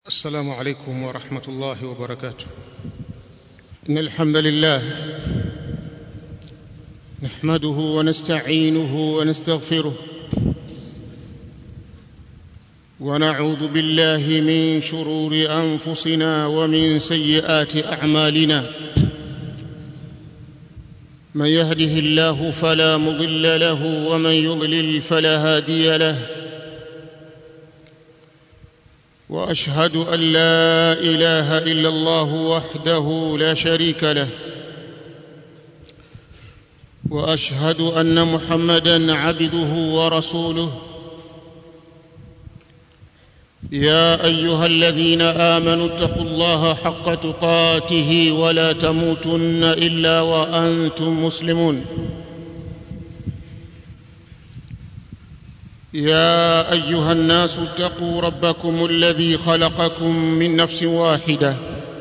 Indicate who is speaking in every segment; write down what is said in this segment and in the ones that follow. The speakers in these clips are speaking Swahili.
Speaker 1: السلام عليكم ورحمه الله وبركاته ان الحمد لله نحمده ونستعينه ونستغفره ونعوذ بالله من شرور انفسنا ومن سيئات اعمالنا من يهده الله فلا مضل له ومن يضلل فلا هادي له واشهد ان لا اله الا الله وحده لا شريك له واشهد ان محمدا عبده ورسوله يا ايها الذين امنوا اتقوا الله حق تقاته ولا تموتن الا وانتم مسلمون يا ايها الناس اتقوا ربكم الذي خلقكم من نفس واحده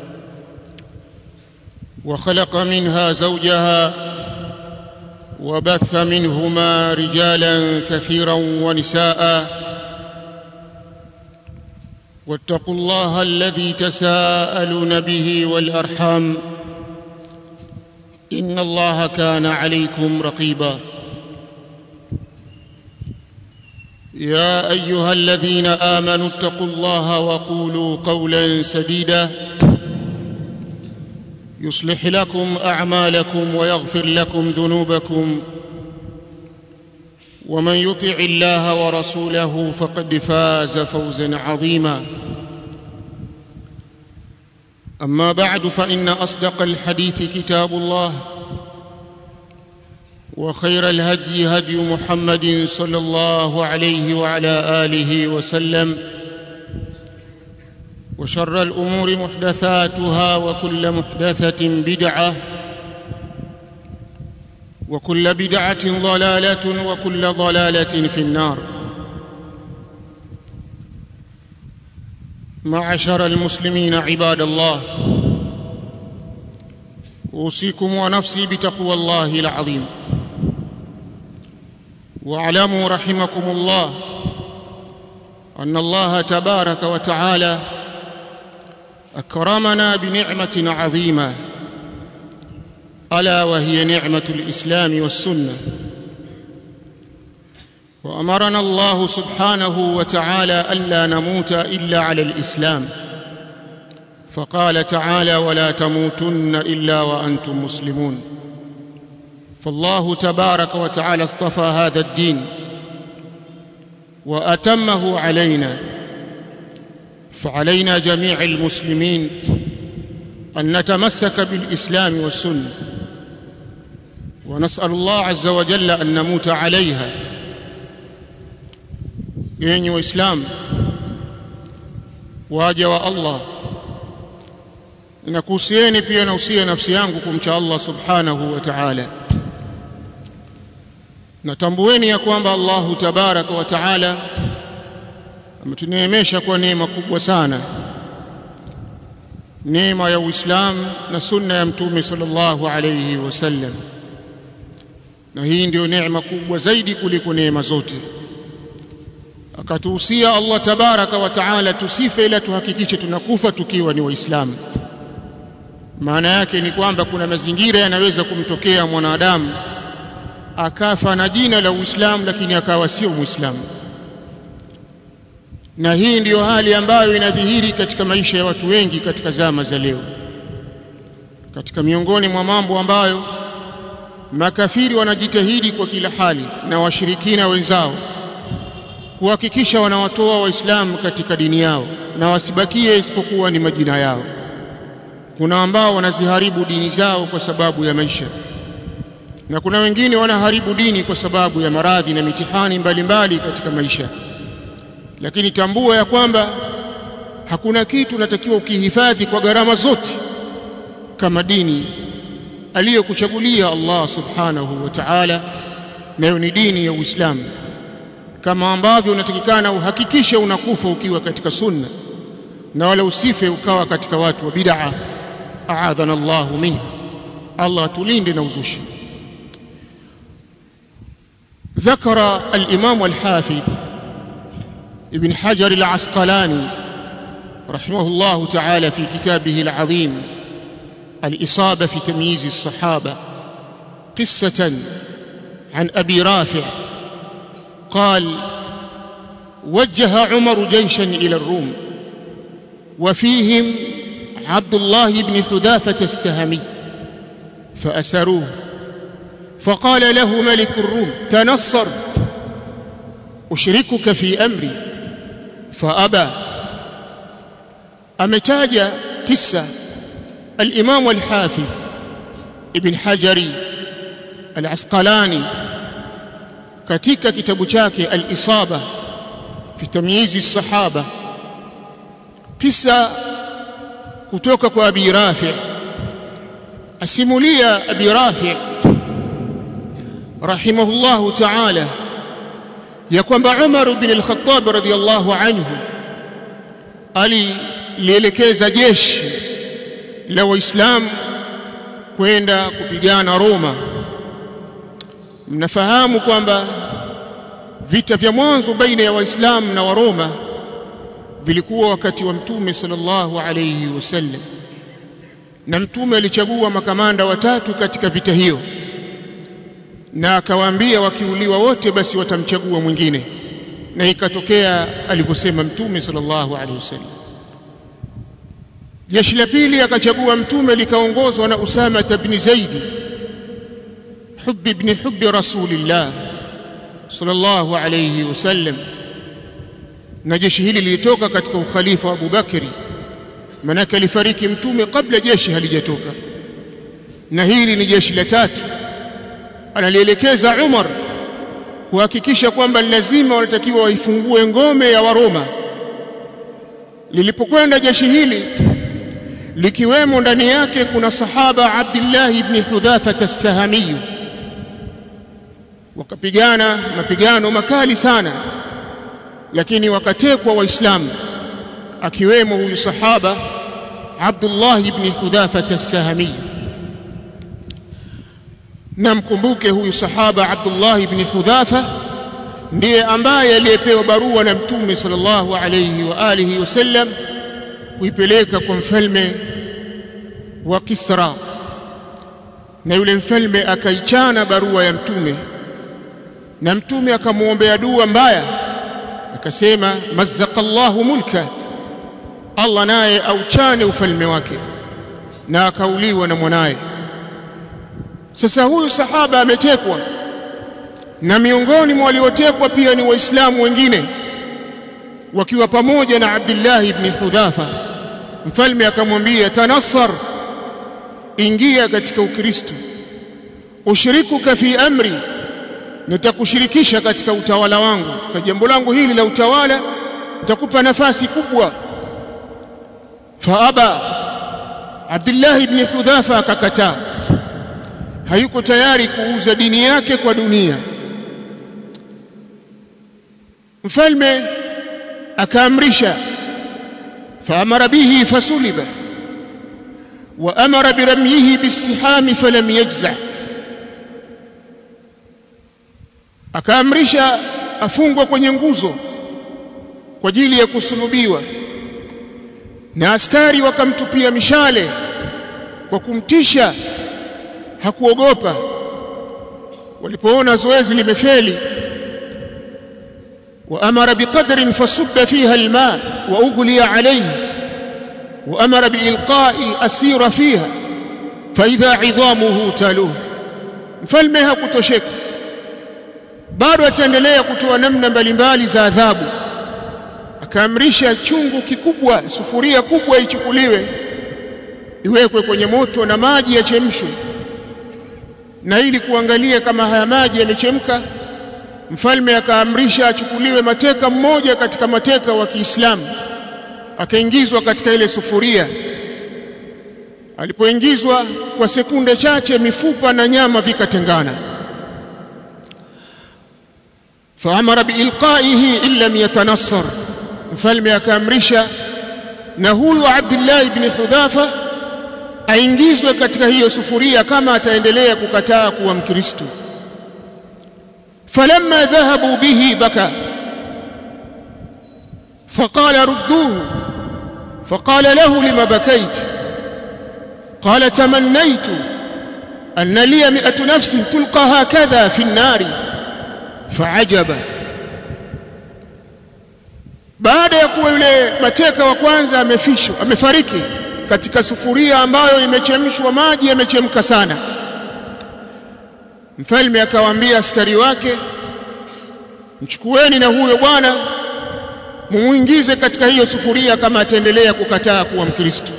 Speaker 1: وخلق منها زوجها وبث منهما رجالا كثيرا ونساء واتقوا الله الذي تساءلون به والارحام ان الله كان عليكم رقيبا يا ايها الذين امنوا اتقوا الله وقولوا قولا سديدا يصلح لكم اعمالكم ويغفر لكم ذنوبكم ومن يطع الله ورسوله فقد فاز فوزا عظيما اما بعد فان اصدق الحديث كتاب الله وخير الهدي هدي محمد صلى الله عليه وعلى اله وسلم وشر الامور محدثاتها وكل محدثه بدعه وكل بدعه ضلاله وكل ضلاله في النار معشر المسلمين عباد الله اوصيكم ونفسي بتقوى الله العظيم واعلموا رحمكم الله ان الله تبارك وتعالى اكرمنا بنعمه عظيمه الا وهي نعمه الاسلام والسنه وامرنا الله سبحانه وتعالى الا نموت الا على الاسلام فقال تعالى ولا تموتن الا وانتم مسلمون فالله تبارك وتعالى اصطفى هذا الدين واتمه علينا فعلينا جميع المسلمين ان نتمسك بالاسلام والسنه ونسال الله عز وجل ان نموت عليها yenye waislamu waja wa allah nakuhusieni pia nausia nafsi yangu kumcha allah subhanahu wa ta'ala natambueni ya kwamba Allahu tabaraka wa taala ametuneemesha kwa neema kubwa sana neema ya Uislamu na sunna ya mtume sallallahu alayhi wasallam na hii ndio neema kubwa zaidi kuliko neema zote akatuhusia Allah tabaraka wa taala tusife ila tuhakikishe tunakufa tukiwa ni waislamu maana yake ni kwamba kuna mazingira yanaweza kumtokea mwanadamu akafa na jina la Uislamu lakini akawa sio Muislamu. Na hii ndiyo hali ambayo inadhihiri katika maisha ya watu wengi katika zama za leo. Katika miongoni mwa mambo ambayo makafiri wanajitahidi kwa kila hali na washirikina wenzao kuhakikisha wanawatoa Waislamu katika dini yao na wasibakie isipokuwa ni majina yao. Kuna ambao wanaziharibu dini zao kwa sababu ya maisha na kuna wengine wanaharibu dini kwa sababu ya maradhi na mitihani mbalimbali mbali katika maisha lakini tambua ya kwamba hakuna kitu unatakiwa ukihifadhi kwa gharama zote kama dini aliyokuchagulia Allah subhanahu wa ta'ala nayo ni dini ya Uislamu kama ambavyo unatakikana uhakikishe unakufa ukiwa katika sunna na wala usife ukawa katika watu wa bid'a a'adhana Allahu minhu Allah tulinde na uzushi ذكر الإمام الحافظ ابن حجر العسقلاني رحمه الله تعالى في كتابه العظيم الإصابة في تمييز الصحابة قصة عن أبي رافع قال وجه عمر جيشا إلى الروم وفيهم عبد الله بن حذافة السهمي فأسروه فقال له ملك الروم تنصر أشركك في أمري فأبى أمتاج قصة الإمام الحافظ ابن حجري العسقلاني katika kitabu chake al-Isaba fi tamyizi sahaba kisa kutoka kwa Abi Rafi asimulia Abi Rafi rahimahullahu ta'ala ya kwamba Umar bin al-Khattab radiyallahu anhu alielekeza jeshi la Waislamu kwenda kupigana Roma mnafahamu kwamba vita vya mwanzo baina ya waislamu na waroma vilikuwa wakati wa mtume sallallahu alayhi wasallam na mtume alichagua makamanda watatu katika vita hiyo na akawaambia wakiuliwa wote basi watamchagua mwingine na ikatokea alivyosema mtume sallallahu alayhi wasallam jeshi la pili akachagua mtume likaongozwa na Usama ibn Zaidi حب ابن حب رسول الله صلى الله عليه وسلم na jeshi hili lilitoka katika ukhalifa wa Abubakari manake alifariki mtume kabla jeshi halijatoka na hili ni jeshi la tatu analielekeza Umar kuhakikisha kwamba lazima wanatakiwa waifungue ngome ya Waroma lilipokwenda jeshi hili likiwemo ndani yake kuna sahaba Abdullah ibn Hudhafa as-Sahami wakapigana mapigano makali sana lakini wakatekwa waislamu akiwemo huyu sahaba Abdullah ibn Hudhafa as-Sahami na mkumbuke huyu sahaba Abdullah ibn Hudhafa ndiye ambaye aliyepewa barua na mtume sallallahu alayhi wa alihi wasallam kuipeleka kwa mfalme wa Kisra na yule mfalme akaichana barua ya mtume na mtume akamwombea dua mbaya akasema mazzaqallahu mulka Allah naye auchane ufalme wake na akauliwa na mwanaye sasa huyu sahaba ametekwa na miongoni mwa waliotekwa pia ni waislamu wengine wakiwa pamoja na Abdullah ibn Hudhafa mfalme akamwambia tanassar ingia katika ukristo ushirikuka fi amri nitakushirikisha katika utawala wangu kwa jambo langu hili la utawala nitakupa nafasi kubwa faaba Abdullah ibn Hudhafa akakataa hayuko tayari kuuza dini yake kwa dunia mfalme akaamrisha faamara bihi fasuliba wa amara biramyihi bisihami falam yajza akaamrisha afungwe kwenye nguzo kwa ajili ya kusulubiwa na askari wakamtupia mishale kwa kumtisha hakuogopa walipoona zoezi limefeli وأمر بقدر فصب فيها الماء وأغلي عليه وأمر بإلقاء أسير فيها فإذا عظامه تالوه mfalme hakutosheka bado ataendelea kutoa namna mbalimbali za adhabu akaamrisha chungu kikubwa sufuria kubwa ichukuliwe iwekwe kwenye moto na maji yachemshwe na ili kuangalia kama haya maji yamechemka mfalme akaamrisha achukuliwe mateka mmoja katika mateka wa Kiislamu akaingizwa katika ile sufuria alipoingizwa kwa sekunde chache mifupa na nyama vikatengana faamara biilqaihi in lam yatanassar mfalme akaamrisha na huyu Abdullah ibn Hudhafa aingizwe katika hiyo sufuria kama ataendelea kukataa kuwa Mkristo فلما ذهبوا به بكى فقال ردوه فقال له لما بكيت قال تمنيت أن لي مئة نفس تلقى هكذا في النار فعجب baada ya kuwa yule mateka wa kwanza amefishwa amefariki katika sufuria ambayo imechemshwa maji yamechemka sana mfalme akawaambia askari wake mchukueni na huyo bwana mumuingize katika hiyo sufuria kama ataendelea kukataa kuwa mkristo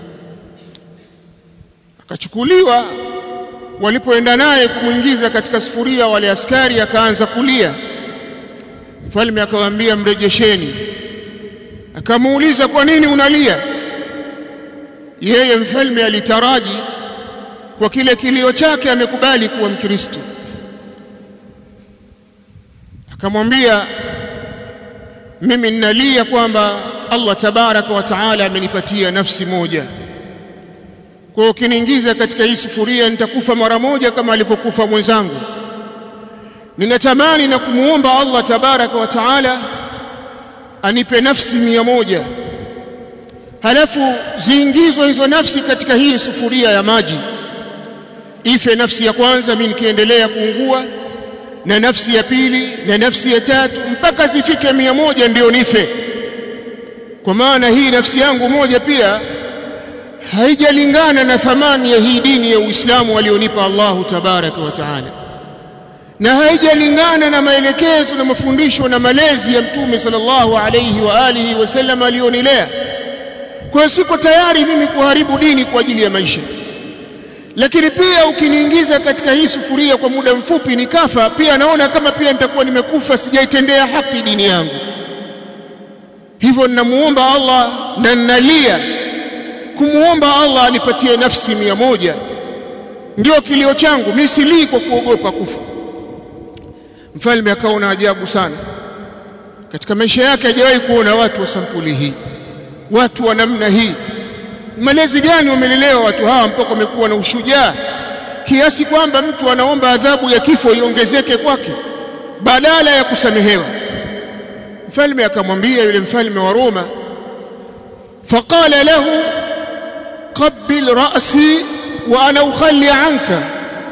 Speaker 1: akachukuliwa walipoenda naye kumwingiza katika sufuria wale askari akaanza kulia mfalme akawaambia mrejesheni akamuuliza kwa nini unalia yeye mfalme alitaraji kwa kile kilio chake amekubali kuwa mkristo akamwambia mimi ninalia kwamba Allah tabaraka wa taala amenipatia nafsi moja kwa hiyo ukiniingiza katika hii sufuria nitakufa mara moja kama alivyokufa mwenzangu ninatamani na kumuomba Allah tabaraka wa taala anipe nafsi mia moja halafu ziingizwe hizo nafsi katika hii sufuria ya maji ife nafsi ya kwanza mimi nikiendelea kuungua na nafsi ya pili na nafsi ya tatu mpaka zifike mia moja ndio nife kwa maana hii nafsi yangu moja pia haijalingana na thamani ya hii dini ya Uislamu alionipa Allahu tabaraka wa taala na haijalingana na maelekezo na mafundisho na malezi ya Mtume sallallahu alayhi wa alihi wasallam alionilea kwa hiyo siko tayari mimi kuharibu dini kwa ajili ya maisha lakini pia ukiniingiza katika hii sufuria kwa muda mfupi nikafa pia naona kama pia nitakuwa nimekufa sijaitendea haki dini yangu hivyo ninamuomba Allah na ninalia kumuomba Allah anipatie nafsi mia moja ndio kilio changu mimi silii kwa kuogopa kufa mfalme akaona ajabu sana katika maisha yake hajawahi kuona watu wa sampuli hii watu wa namna hii malezi gani wamelelewa watu hawa mpaka wamekuwa na ushujaa kiasi kwamba mtu anaomba adhabu ya kifo iongezeke kwake badala ya kusamehewa mfalme akamwambia yule mfalme wa Roma faqala lahu qabbil ra'si wa ana ukhalli anka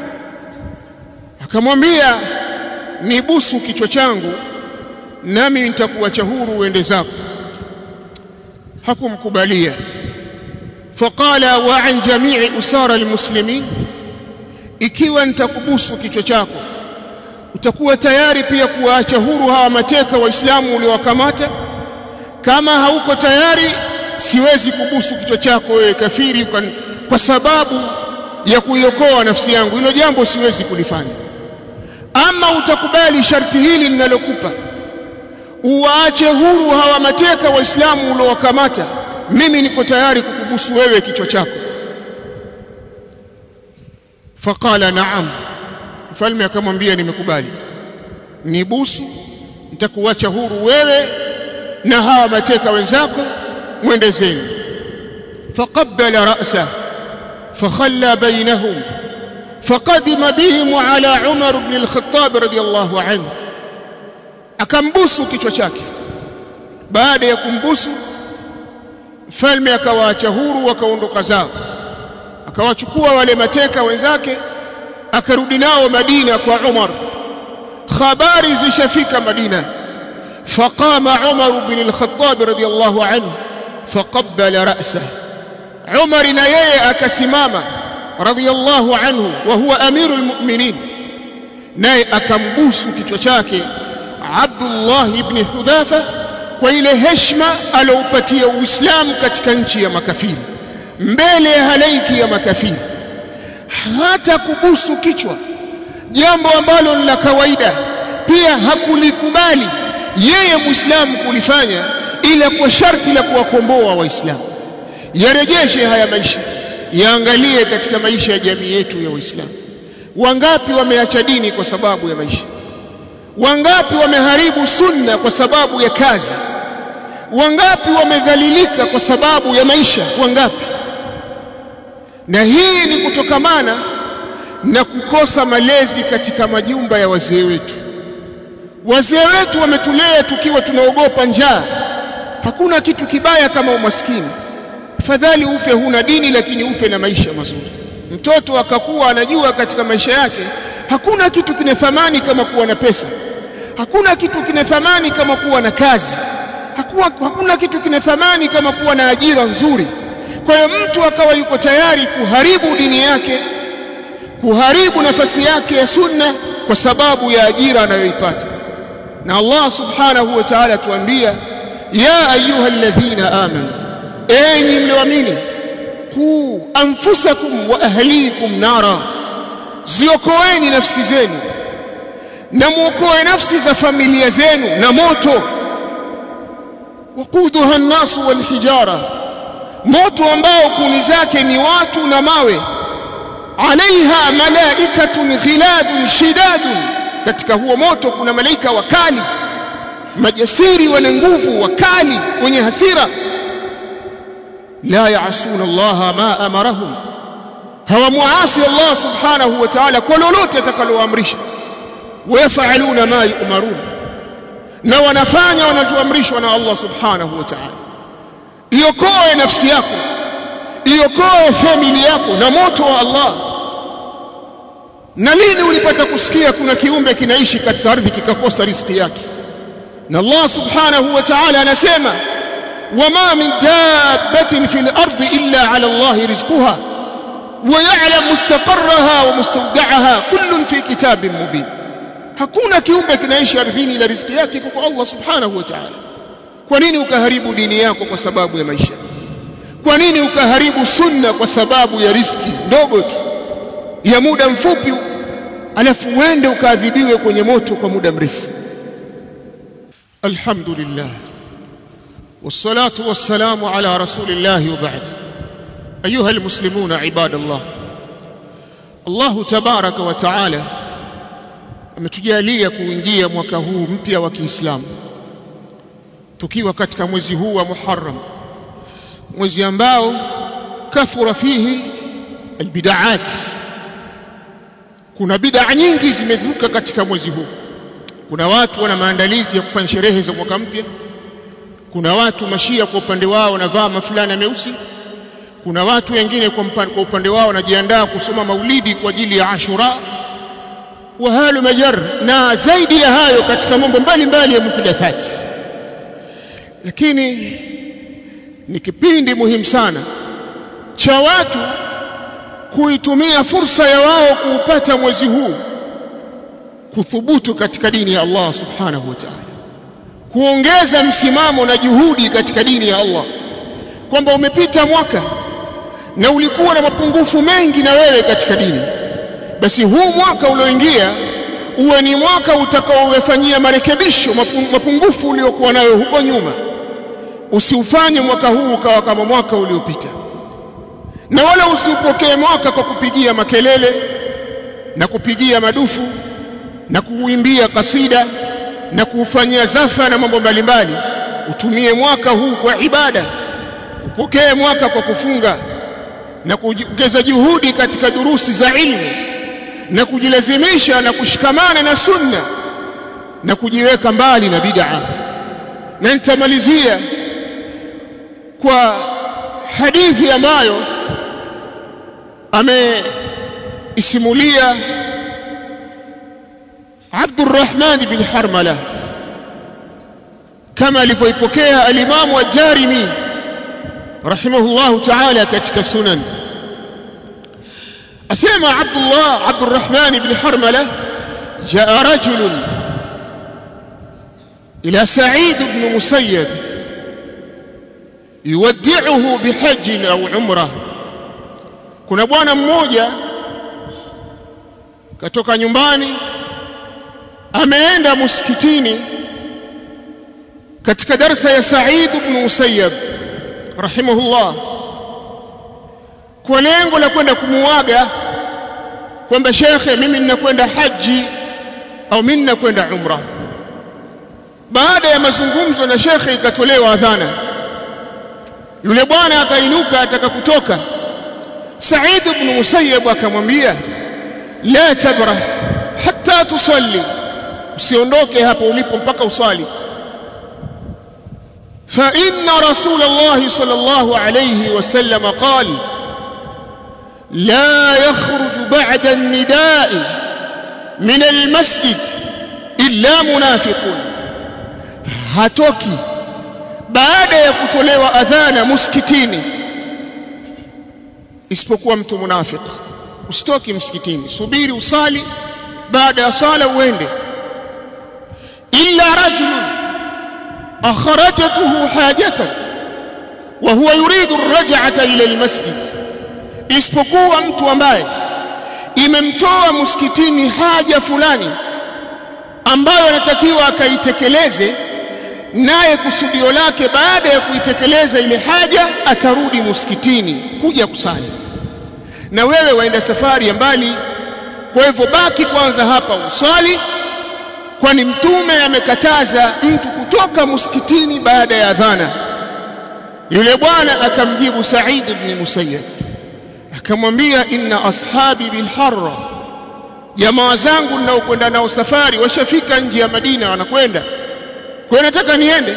Speaker 1: akamwambia nibusu kichwa changu nami nitakuacha huru uende zako hakumkubalia faqala wa an jami'i usara almuslimin ikiwa nitakubusu kichwa chako utakuwa tayari pia kuwaacha huru hawa mateka waislamu uliowakamata kama hauko tayari siwezi kubusu kichwa chako wewe kafiri kwa, kwa sababu ya kuiokoa nafsi yangu hilo jambo siwezi kulifanya ama utakubali sharti hili ninalokupa uwaache huru hawa mateka waislamu uliowakamata mimi niko tayari kukubusu wewe kichwa chako faqala naam mfalme akamwambia nimekubali nibusu nitakuacha huru wewe na hawa mateka wenzako mwende zenu faqabbala ra'sa fakhalla bainahum فقدم بهم على عمر بن الخطاب رضي الله عنه akambusu kichwa chake baada ya kumbusu mfalme akawaacha huru wakaondoka zao akawachukua wale mateka wenzake akarudi nao Madina kwa Umar habari zishafika Madina faqama Umar bin al-Khattab radiyallahu anhu faqabbala ra'sah Umar na yeye akasimama radiyallahu anhu wa huwa amirul mu'minin naye akambusu kichwa chake Abdullah ibn Hudhafa kwa ile heshima aloupatia Uislamu katika nchi ya makafiri mbele ya halaiki ya makafiri hata kubusu kichwa jambo ambalo ni la kawaida pia hakulikubali yeye Muislamu kulifanya ila kwa sharti la kuwakomboa Waislamu yarejeshe haya maisha yaangalie katika maisha ya jamii yetu ya Waislamu wangapi wameacha dini kwa sababu ya maisha wangapi wameharibu sunna kwa sababu ya kazi wangapi wamedhalilika kwa sababu ya maisha wangapi na hii ni kutokamana na kukosa malezi katika majumba ya wazee wetu wazee wetu wametulea tukiwa tunaogopa njaa hakuna kitu kibaya kama umaskini afadhali ufe huna dini lakini ufe na maisha mazuri mtoto akakuwa anajua katika maisha yake hakuna kitu kina thamani kama kuwa na pesa hakuna kitu kina thamani kama kuwa na kazi hakuna, hakuna kitu kina thamani kama kuwa na ajira nzuri kwa hiyo mtu akawa yuko tayari kuharibu dini yake kuharibu nafasi yake ya sunna kwa sababu ya ajira anayoipata na Allah subhanahu wa ta'ala tuambia ya ayuha alladhina amanu enyi mlioamini qu anfusakum wa ahlikum nara ziokoeni nafsi zenu na muokoe nafsi za familia zenu na moto waquduha an-nasu wal hijara moto ambao kuni zake ni watu na mawe alaiha malaikatun ghiladun shidadun katika huo moto kuna malaika wakali majasiri wana nguvu wakali wenye hasira la yaasuna Allah ma amarahum hawamuasi Allah subhanahu wa ta'ala kwa lolote atakaloamrisha wayafaluna ma yu'marun na wanafanya wanachoamrishwa na Allah subhanahu wa ta'ala iokoe nafsi yako iokoe famili yako na moto wa Allah na lini ulipata kusikia kuna kiumbe kinaishi katika ardhi kikakosa riziki yake na Allah subhanahu wa ta'ala anasema wama min dabbatin fil ardi illa ala Allah rizquha wa ya'lam mustaqarraha wa mustawda'aha kullun fi kitabin mubin hakuna kiumbe kinaishi ardhini ila riziki yake kwa Allah subhanahu wa ta'ala kwa nini ukaharibu dini yako kwa sababu ya maisha kwa nini ukaharibu sunna kwa sababu ya riski ndogo tu ya muda mfupi alafu uende ukaadhibiwe kwenye moto kwa muda mrefu alhamdulillah wassalatu wassalamu ala rasulillah wa ba'd ayuha almuslimuna ibadallah Allah tabaraka wa taala ametujalia kuingia mwaka huu mpya wa Kiislamu tukiwa katika mwezi huu wa Muharram mwezi ambao kathura fihi albidaat kuna bid'a nyingi zimezuka katika mwezi huu kuna watu wana maandalizi ya kufanya sherehe za mwaka mpya kuna watu mashia kwa upande wao wanavaa mafulana meusi kuna watu wengine kwa, kwa upande wao wanajiandaa kusoma maulidi kwa ajili ya Ashura wa halu majar na zaidi ya hayo katika mambo mbalimbali ya muhdathati lakini ni kipindi muhimu sana cha watu kuitumia fursa ya wao kuupata mwezi huu kuthubutu katika dini ya Allah subhanahu wa ta'ala kuongeza msimamo na juhudi katika dini ya Allah kwamba umepita mwaka na ulikuwa na mapungufu mengi na wewe katika dini basi huu mwaka ulioingia uwe ni mwaka utakaowefanyia marekebisho mapungufu uliokuwa nayo huko nyuma usiufanye mwaka huu ukawa kama mwaka uliopita na wala usiupokee mwaka kwa kupigia makelele na kupigia madufu na kuuimbia kasida na kuufanyia zafa na mambo mbalimbali utumie mwaka huu kwa ibada upokee mwaka kwa kufunga na kuongeza juhudi katika durusi za ilmu na kujilazimisha na kushikamana na sunna na kujiweka mbali na bid'a na nitamalizia kwa hadithi ambayo ameisimulia Abdurrahman bin Harmala kama alivyoipokea alimamu ad-Darimi rahimahullahu ta'ala katika sunan asema Abdullah Abdurrahman bin Harmala jaa rajul ila Sa'id ibn Musayyib yuwaddi'uhu bihajj au umra kuna bwana mmoja katoka nyumbani ameenda msikitini katika darsa ya Sa'id ibn Musayyab rahimahullah kwa lengo la kwenda kumuaga kwamba shekhe mimi ninakwenda haji au mimi ninakwenda umra baada ya mazungumzo na shekhe ikatolewa adhana yule bwana akainuka ataka kutoka Sa'id ibn Musayyab akamwambia la tabrah hatta tusalli usiondoke hapo ulipo mpaka uswali فإن رسول الله صلى الله عليه وسلم قال لا يخرج بعد النداء من المسجد إلا منافق hatoki baada ya kutolewa adhana muskitini isipokuwa mtu munafik usitoki msikitini subiri usali baada ya sala uende illa rajulun akhrajatuhu hajatan wa huwa yuridu arraj'ata ila almasjid isipokuwa mtu ambaye imemtoa msikitini haja fulani ambayo anatakiwa akaitekeleze naye kusudio lake baada ya kuitekeleza ile haja atarudi msikitini kuja kusali na wewe waenda safari ya mbali kwa hivyo baki kwanza hapa usali kwani mtume amekataza mtu kutoka msikitini baada ya adhana yule bwana akamjibu Said ibn Musayyib akamwambia inna ashabi bilharra jamaa zangu ninaokwenda nao safari washafika nje ya Madina wanakwenda kwa nataka niende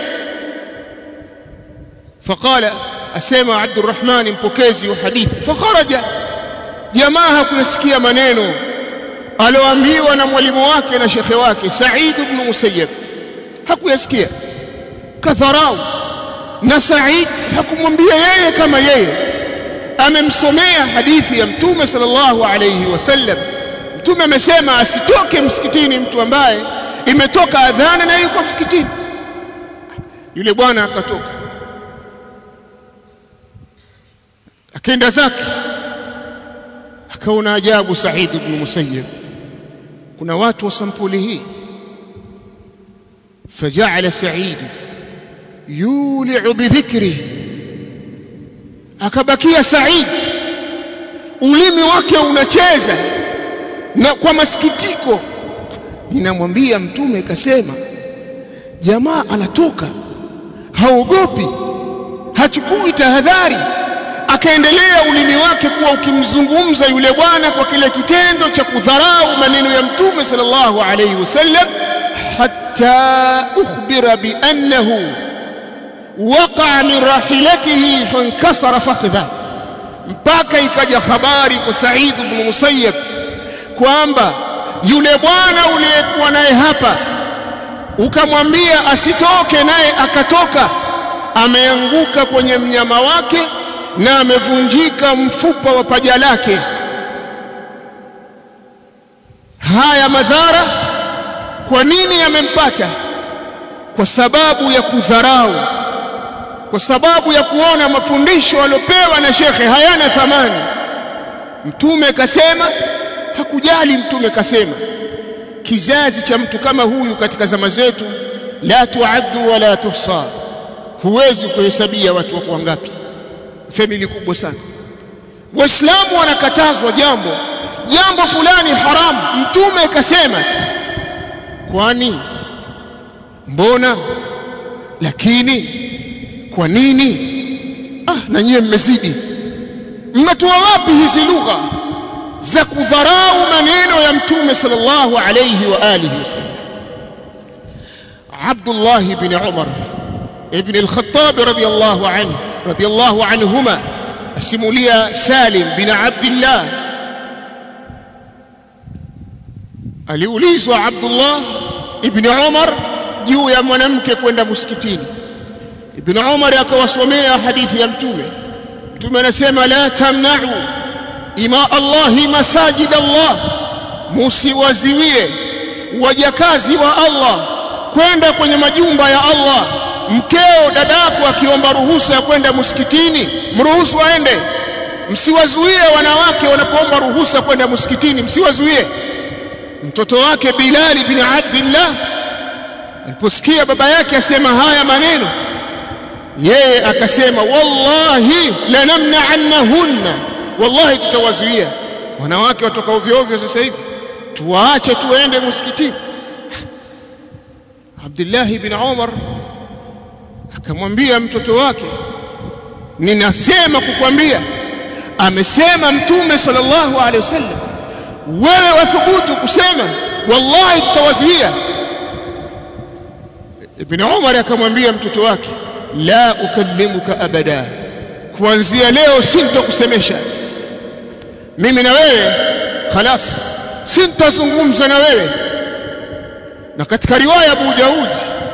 Speaker 1: faqala asema Abdurrahman mpokezi wa hadithi fakharaja jamaa hakusikia maneno aloambiwa na mwalimu wake na shekhe wake Said ibn Musayyib hakuyasikia kadharau na Said hakumwambia yeye kama yeye amemsomea hadithi ya mtume sallallahu alayhi wasallam mtume amesema asitoke msikitini mtu ambaye imetoka adhana na yuko msikitini yule bwana akatoka akaenda zake akaona ajabu Said ibn Musayyib kuna watu wa sampuli hii فجعل سعيد يولع بذكره akabakia Said ulimi wake unacheza na kwa masikitiko ninamwambia mtume kasema jamaa anatoka haogopi hachukui tahadhari akaendelea ulimi wake kuwa ukimzungumza yule bwana kwa kile kitendo cha kudharau maneno ya mtume sallallahu alayhi wasallam hatta ukhbira bi annahu waqa min rahilatihi fankasara fakhdha mpaka ikaja habari kwa Said ibn Musayyib kwamba yule bwana uliyekuwa naye hapa ukamwambia asitoke naye akatoka ameanguka kwenye mnyama wake na amevunjika mfupa wa paja lake haya madhara kwa nini yamempata kwa sababu ya kudharau kwa sababu ya kuona mafundisho aliyopewa na shekhe hayana thamani mtume kasema hakujali mtume kasema kizazi cha mtu kama huyu katika zama zetu la tuaddu wala tuhsa huwezi kuhesabia watu wako wangapi famili kubwa sana waislamu wanakatazwa jambo jambo fulani haramu mtume kasema kwani mbona lakini kwa nini ah na nyie mmezidi mnatoa wapi hizi lugha za kudharau maneno ya mtume sallallahu alayhi wa alihi wasallam Abdullah ibn Umar ibn al-Khattab radiyallahu anhu radiyallahu anhuma asimulia Salim bin Abdullah aliulizwa Abdullah ibn Umar juu ya mwanamke kwenda msikitini ibn Umar akawasomea hadithi ya mtume mtume anasema la tamna'u ima Allahi masajid Allah musiwaziwie wajakazi wa Allah kwenda kwenye majumba ya Allah mkeo dadako akiomba ruhusa ya kwenda msikitini mruhusu aende msiwazuie wanawake wanapoomba ruhusa kwenda msikitini msiwazuie mtoto wake Bilal bin Abdullah aliposikia baba yake asema haya maneno yeye akasema wallahi lanamna'annahunna wallahi tutawazuia wanawake watoka ovyo ovyo sasa hivi tuwaache tuende msikitini Abdullah ibn Umar akamwambia mtoto wake ninasema kukwambia amesema mtume sallallahu alaihi wasallam wewe wathubutu kusema wallahi tutawazuia ibn Umar akamwambia mtoto wake la ukallimuka abada kuanzia leo sintokusemesha mimi na wewe khalas sintazungumza na wewe na katika riwaya Abu Daud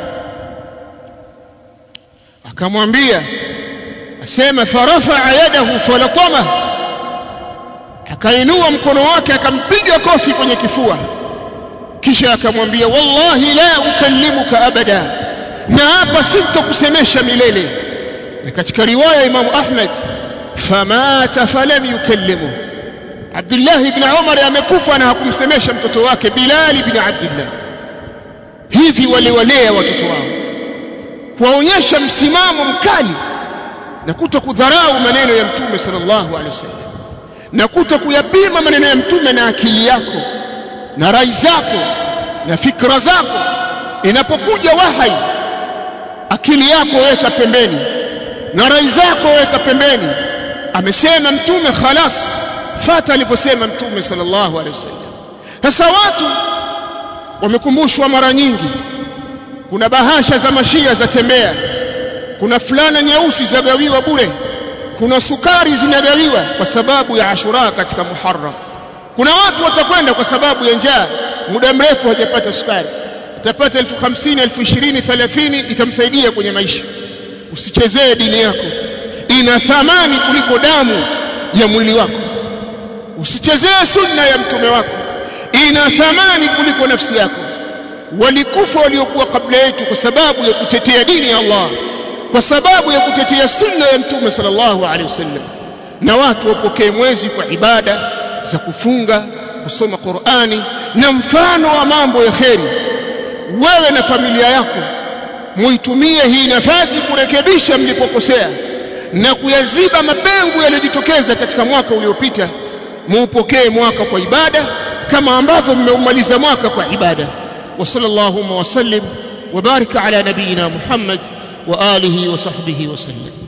Speaker 1: akamwambia asema farafa yadahu falatama akainua mkono wake akampiga kofi kwenye kifua kisha akamwambia wallahi la ukallimuka abada na hapa sintokusemesha milele na katika riwaya Imam Ahmad famata falam yukallimu Abdullah ibn Umar amekufa na hakumsemesha mtoto wake Bilal ibn Abdullah hivi waliwalea watoto wao kuwaonyesha msimamo mkali na kuto kudharau maneno ya mtume sallallahu alaihi wasallam na kuto kuyapima maneno ya mtume na akili yako na rai zako na fikra zako inapokuja wahai akili yako weka pembeni na rai zako weka pembeni amesema mtume khalas fata aliposema mtume sallallahu alaihi wasallam sasa watu wamekumbushwa mara nyingi kuna bahasha za mashia za tembea kuna fulana nyeusi zagawiwa bure kuna sukari zinagawiwa kwa sababu ya Ashura katika Muharram kuna watu watakwenda kwa sababu ya njaa muda mrefu hajapata sukari utapata elfu hamsini elfu ishirini thelathini itamsaidia kwenye maisha usichezee dini yako ina thamani kuliko damu ya mwili wako usichezee sunna ya mtume wako ina thamani kuliko nafsi yako walikufa waliokuwa kabla yetu kwa sababu ya kutetea dini ya Allah kwa sababu ya kutetea sunna ya mtume sallallahu alaihi wasallam na watu wapokee mwezi kwa ibada za kufunga kusoma Qur'ani na mfano wa mambo ya kheri wewe na familia yako muitumie hii nafasi kurekebisha mlipokosea na kuyaziba mapengo yaliyojitokeza katika mwaka uliopita muupokee mwaka kwa ibada kama ambavyo mmeumaliza mwaka kwa ibada wa sallallahu wa sallim wa barika ala nabiyina Muhammad wa alihi wa sahbihi wa sallam